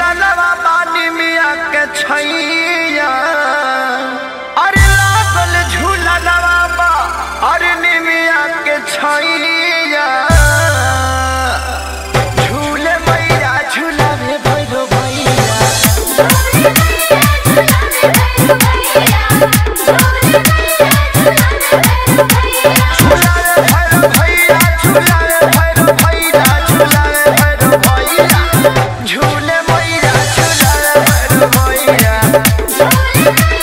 झूलनवा बानी मिया के छैया अरे लागल झूलनवा बा अरे निमिया के छैया झूले मैया झूलावे भैरो भैया झूलावे भैरो भैया झूलावे भैरो भैया झूलावे भैरो भैया झूले मैया झूलावे भैरो भैया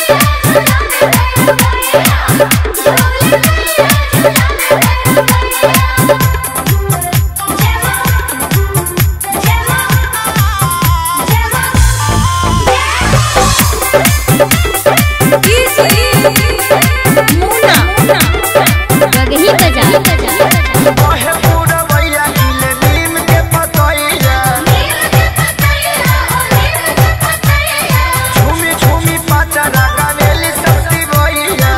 गगही बजा कहे पूरा भैया हिले नीम के पतैया झूमी झूमी पाचरा गावेली सस्ती भैया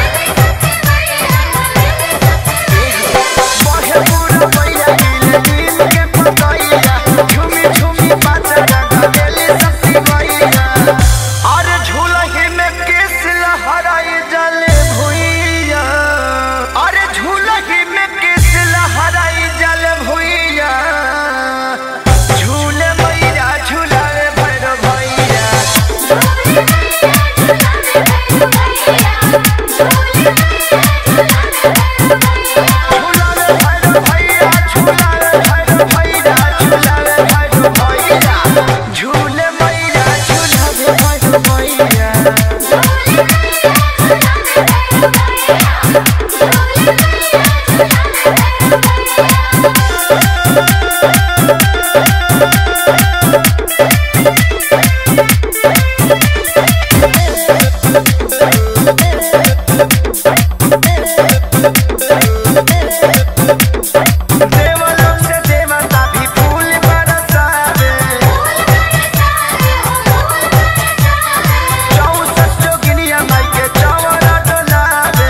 कहे पूरा भैया हिले नीम के पतैया झूमी झूमी पाचरा गावेली सस्ती भैया अरे झूलही में केस लहराई जले भुइया अरे झूलही में केस लहराई जल भुइया झूले मैया झूलावे भैरव भैया झूलावे भैरव भैया झूलावे भैरव भैया झूलावे भैरव भैया झूले मैया झूलावे भैरव भैया देवलोक से देवता भी फूल बरसावे चौसठ जोगिनिया माई के चौरा डोलावे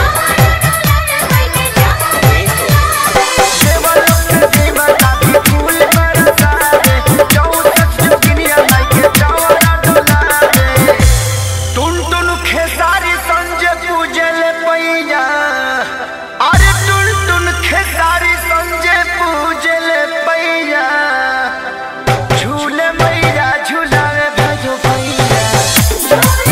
देवलोक से देवता भी फूल बरसावे चौसठ जोगिनिया माई के चौरा डोलावे टुन टुन खेसारी संजय पूजल पैया अरे टुन टुन खेसारी संजय पूजल पैया झूले मैया झूलावे भजो भैया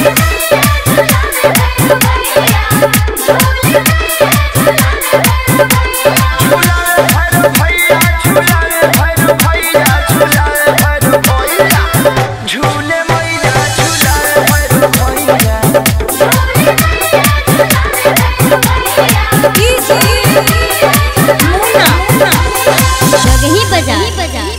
झूलावे भैरो भैया झूलावे भैरो भैया झूलावे भैरो भैया झूले मैया झूलावे भैरो भैया गगही बजा